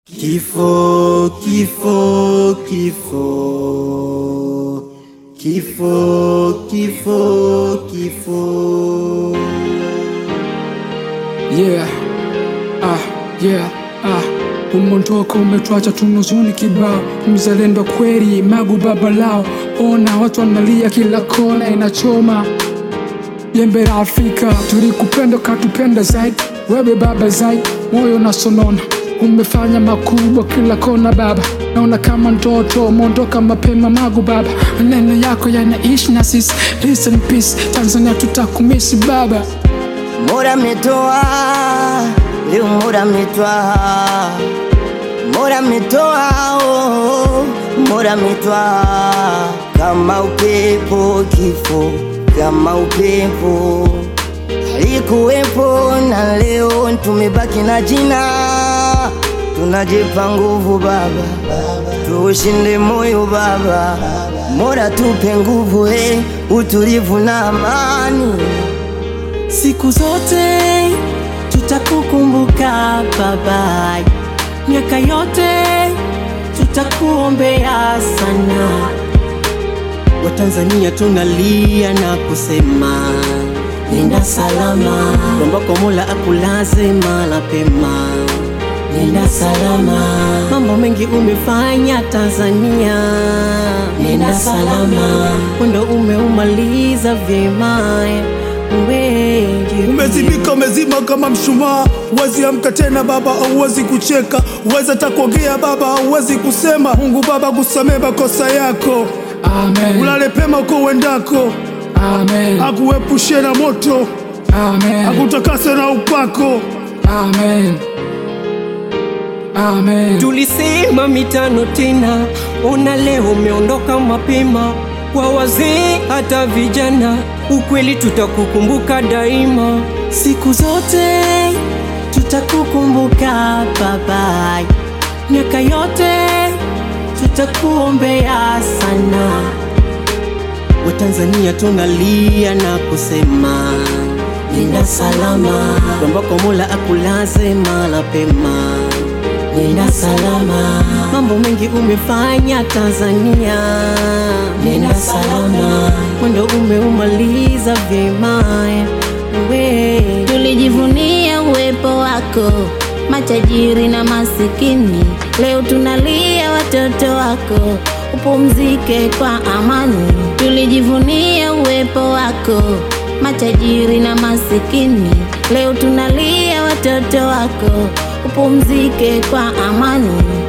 Kifo, kifo, kifo, kifo, kifo, kifo. Yeah, ah, yeah, ah. Umondoka umetwacha tunuzuni kibao, mzalendo kweli, magu baba lao. Ona watu wanalia kila kona, inachoma jembe la Afrika. Tulikupenda ukatupenda zaidi, wewe baba zaidi, moyo unasonona umefanya makubwa kila kona baba, naona kama ndoto umeondoka mapema magu baba, maneno yako yanaishi na sisi. Listen peace, Tanzania tutakumisi baba. Mola ametoa leo, Mola ametoa, Mola ametoa, oh, Mola ametoa kama upepo, kifo kama upepo alikuwepo, na leo tumebaki na jina, tunajipa nguvu baba, tuushinde moyo baba, Mola tupe nguvu, eh, utulivu na amani. Siku zote tutakukumbuka baba, miaka yote tutakuombea sana. Watanzania tunalia na kusema nenda salama, kwamba kwa Mola akulaze mala pema. Nenda salama, mambo mengi umefanya Tanzania. Nenda salama, mwendo umeumaliza vyema wewe. Umezimika, umezima kama mshumaa, huwezi amka tena baba, hauwezi kucheka, huwezi hata kuongea baba, hauwezi kusema. Mungu Baba, kusamee makosa yako, Amen, ulale pema uko uendako, amen, akuepushe na moto, amen, akutakase na upako. amen, amen. Tulisema mitano tena, ona leo umeondoka mapema. Kwa wazee hata vijana, ukweli tutakukumbuka daima. Siku zote tutakukumbuka baba, miaka yote tutakuombea sana. Watanzania tunalia na kusema nenda salama, kwamba kwa Mola akulaze mala pema. Nenda salama, mambo mengi umefanya Tanzania. Nenda salama, mwendo umeumaliza vyema we Tulijivunia uwepo wako, matajiri na masikini. Leo tunalia watoto wako, upumzike kwa amani. Tulijivunia uwepo wako, matajiri na masikini. Leo tunalia watoto wako, upumzike kwa amani.